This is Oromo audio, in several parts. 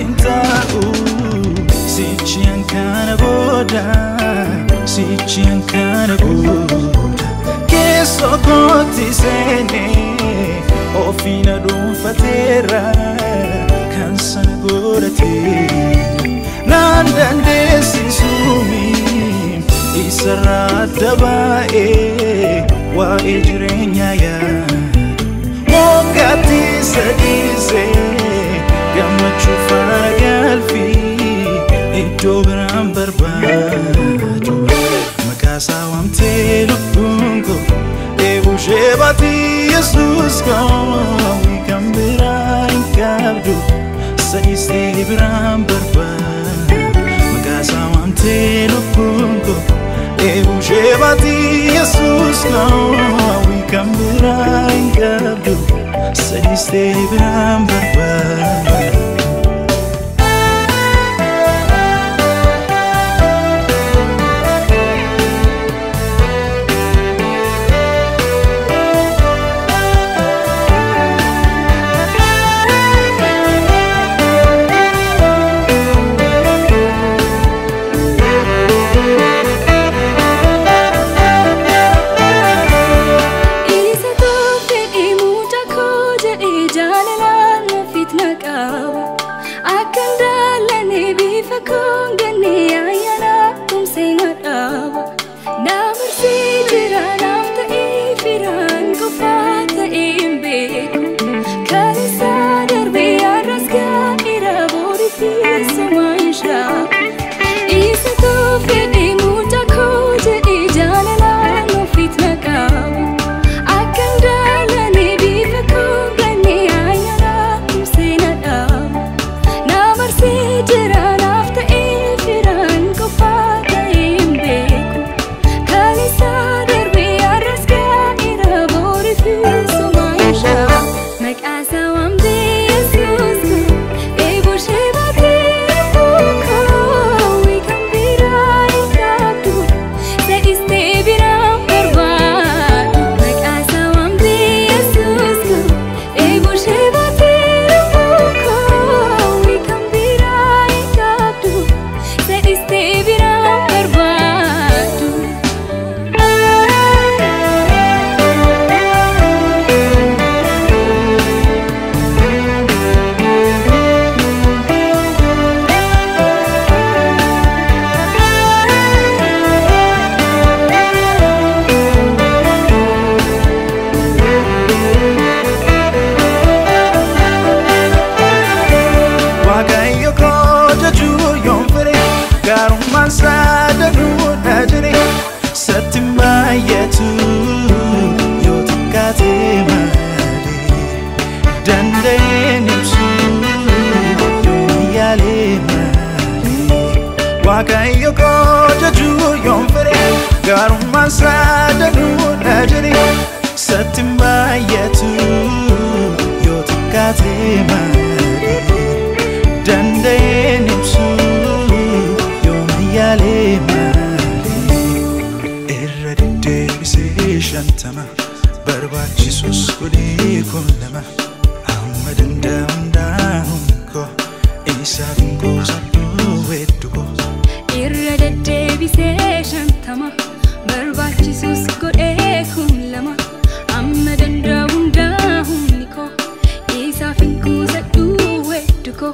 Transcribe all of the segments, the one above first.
hin taa'u sichiyan kana booda sichiyan kana booda keessoo kootti seenee ofiina dhuunfateera kan sana godhatee naan dandeessisuumi isarraa adda baa'ee waa'ee jireenyaa yaadu moggaatti sadiisee gammachuu faana galfii iddoo biraan barbaadu maqaasaa waamtee lubbuun koo eegushee baatii yesuus koo kan biraa hin qabdu sadiisee biraan barbaadu maqaasaa waamtee lubbuun koo eegushee baatii yesuus koo kan biraa hin qabdu sadiisee biraan barbaadu. Isa tokko dhimuudha koo jedhee jaalalaan ofiit na qaba. Akka ndaalane bifa koo gannee ayyaana tumsee na dhaaba. Na marsee jira naaf ta'ee firaan qofaa ta'ee hin beeku. Kan isaa darbee har'as gaa'eera boorii fi somaa hin shaaku. Isa tokko dhimuudha koo jedhee jaalalaan ofiit na qaba. Akka ndaalane bifa koo gannee ayyaana tumsee na dhaaba. Na marsee jira naaf ta'ee firaan qofaa ta'ee hin beeku. Kan isaa darbee har'as gaa'eera boorii fi somaa hin shaaku. Maqaa isaa waamtee Yesuus koo eeboo ishee baatee koo kan biraa hin qabdu sa'istee biraan barbaadu. Maqaa isaa waamtee Yesuus koo eeboo ishee baatee koo kan biraa hin qabdu sa'istee biraan barbaadu. Waaqayyo koo jajuu yoon fedhe gaarummaan isaa danuudha jedhe satti baay'atu yoo xiqqaate malee danda'een ibsu yoo yaalee malee Waaqayyo koo jajuu yoon fedhe gaarummaan isaa danuudha jedhe satti baay'atu yoo xiqqaate malee danda'een ibsu yooma yaalee malee irra deddeebisee shantama barbaachisus godhee kun lama amma danda'a hundaa'uun koo isaaf hin qoosadhu weeddu koo irra deddeebisee shantama barbaachisus godhee kun lama amma danda'u hundaa humni koo isaaf hin kuusadhu weddu koo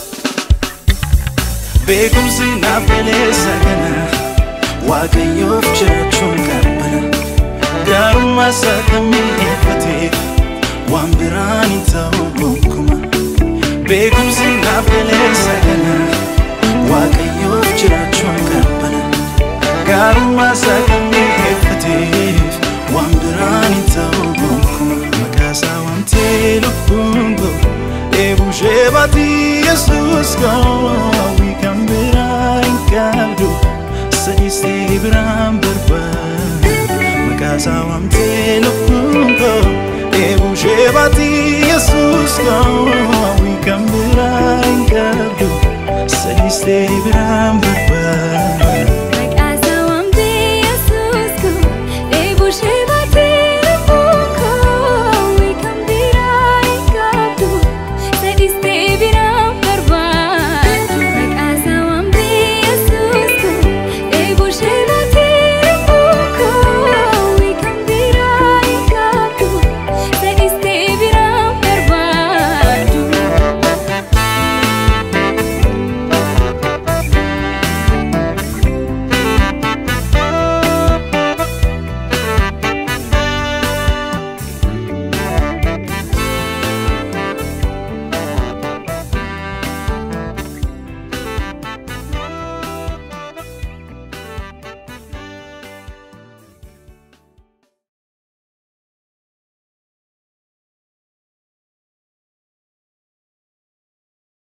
beekumsi naaf galeessa kana waaqayyoof jiraachuun qabbana gaarummaa isaa kan mi'eeffateef waan biraan hin ta'u gonkumaa beekumsi naaf galeessa kana waaqayyoof jiraachuun qabbana gaarummaa isaa kan mi'eeffateef waan biraan hin ta'u gonkumaa maqaa isaa waamtee lubbuun koo eebuu ishee baatii yesuus koo kan biraa hin qabdu sa'istee biraan barbaadu maqaa isaa waamtee lubbuun koo eebuu ishee baatii yesuus koo kan